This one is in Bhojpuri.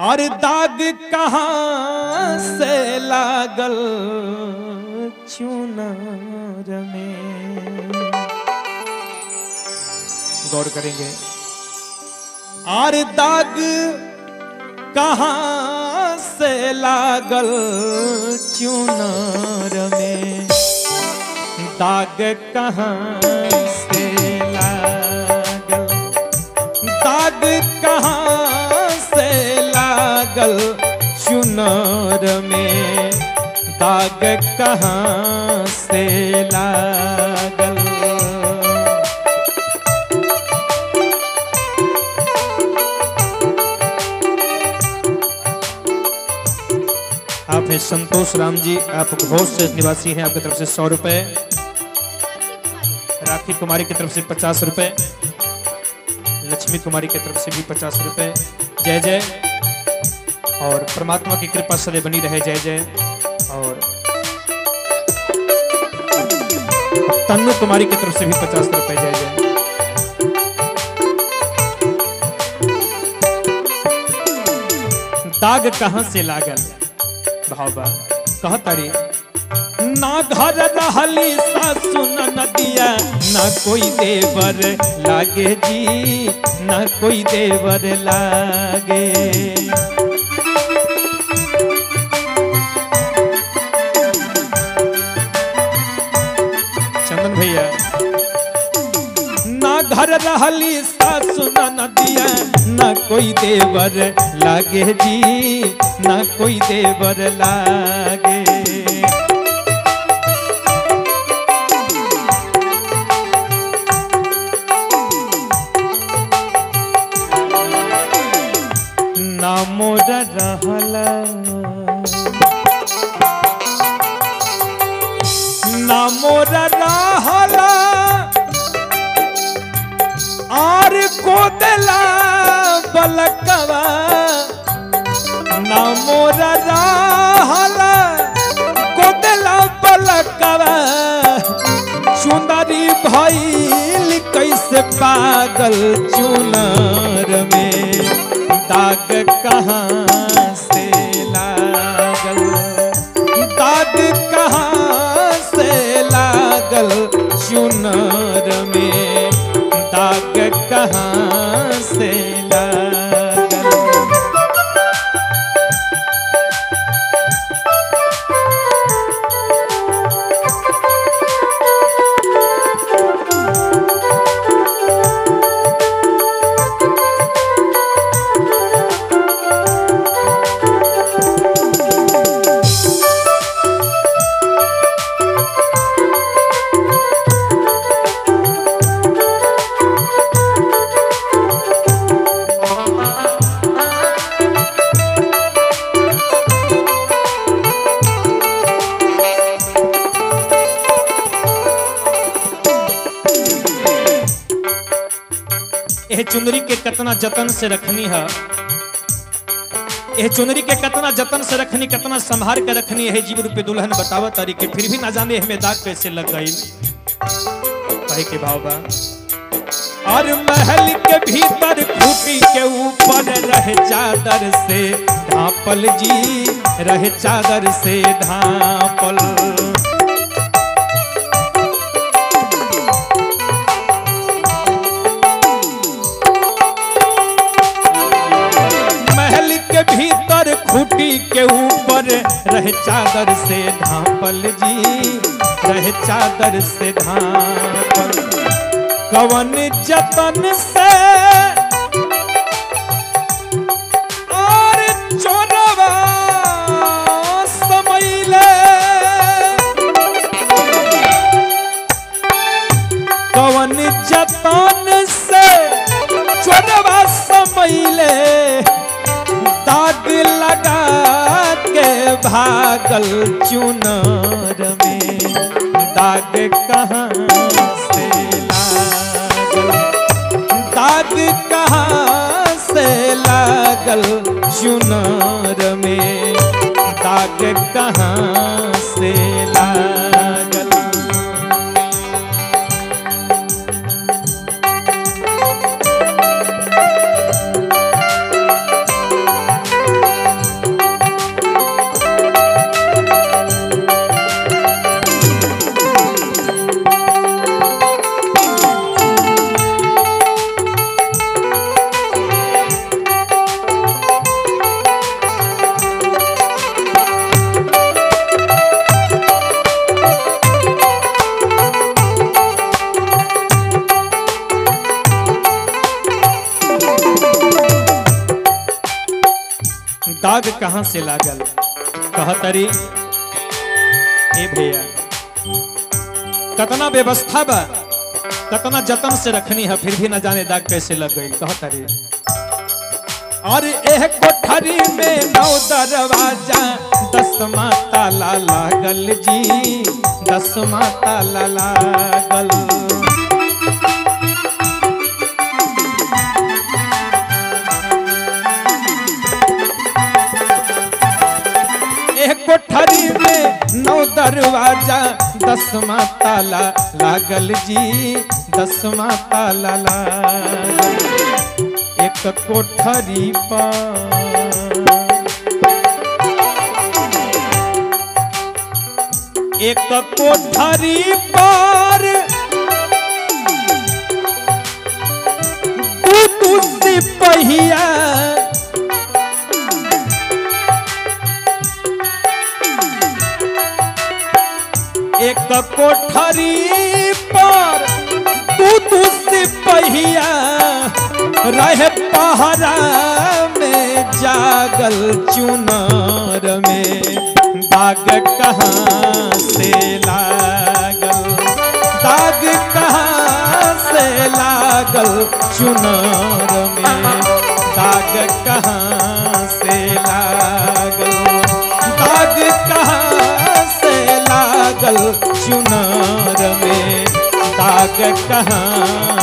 और दाग कहाँ से लागल चुनार में गौर करेंगे और दाग कहाँ से लागल चुनार में दाग कहाँ से लागल दाग कहाँ से लागल चुनार में दाग कहाँ से लागल आप हैं संतोष राम जी आप घोष से निवासी हैं आपकी तरफ से सौ रुपए राखी कुमारी की तरफ से पचास रुपए लक्ष्मी कुमारी की तरफ से भी पचास रुपए जय जय और परमात्मा की कृपा सदैव बनी रहे जय जय और तन्नू कुमारी की तरफ से भी पचास रुपए जय जय दाग कहाँ से लागल भावबा कहतारी ना घर रहली सासु न नदिया ना कोई देवर लागे जी ना कोई देवर लागे चंदन भैया ना घर रहली सासु न नदिया ना कोई देवर लागे जी ना कोई देवर लागे ना मोर रहला ना मोर रहला आर कोदला बलकवा ना मोर रहला कोदला बलकवा सुंदरी भइल कैसे पागल चुनर में दाग कहाँ से लागल दाग कहाँ से लागल चुनर में दाग कहाँ से लागल यह चुनरी के कतना जतन से रखनी है यह चुनरी के कतना जतन से रखनी कतना संभार के रखनी है जीव रूपे दुल्हन बतावा तारी के फिर भी ना जाने हमें दाग कैसे लग गई कहे के भाव बा और महल के भीतर खूटी के ऊपर रहे चादर से ढापल जी रहे चादर से ढापल महल के भीतर खूटी के ऊपर रहे चादर से ढापल जी रहे चादर से ढापल कवन जतन से और चोरवा समैले कवन जतन से चोरवा समैले दाग लगा के भागल चुनर में दाग कहाँ से लागल दाग कहाँ से लागल चुनर में दाग कहाँ से लागल दाग कहाँ से लागल कहतरी ए भैया कतना व्यवस्था बा कतना जतन से रखनी है फिर भी न जाने दाग कैसे लग गई कहतरी और एक कोठरी में नौ दरवाजा दसमा ताला लागल जी दसमा ताला लागल एक कोठरी में नौ दरवाजा दसमा ताला लागल जी दसमा ताला लागल एक कोठरी पर एक कोठरी पर दू दू सिपहिया एक कोठरी पर तू तू सिपहिया रहे पहरा में जागल चुनार में दाग कहाँ से लागल दाग कहाँ से लागल चुनार में दाग कहाँ से लागल दाग कहाँ से लागल चुनार में दाग कहाँ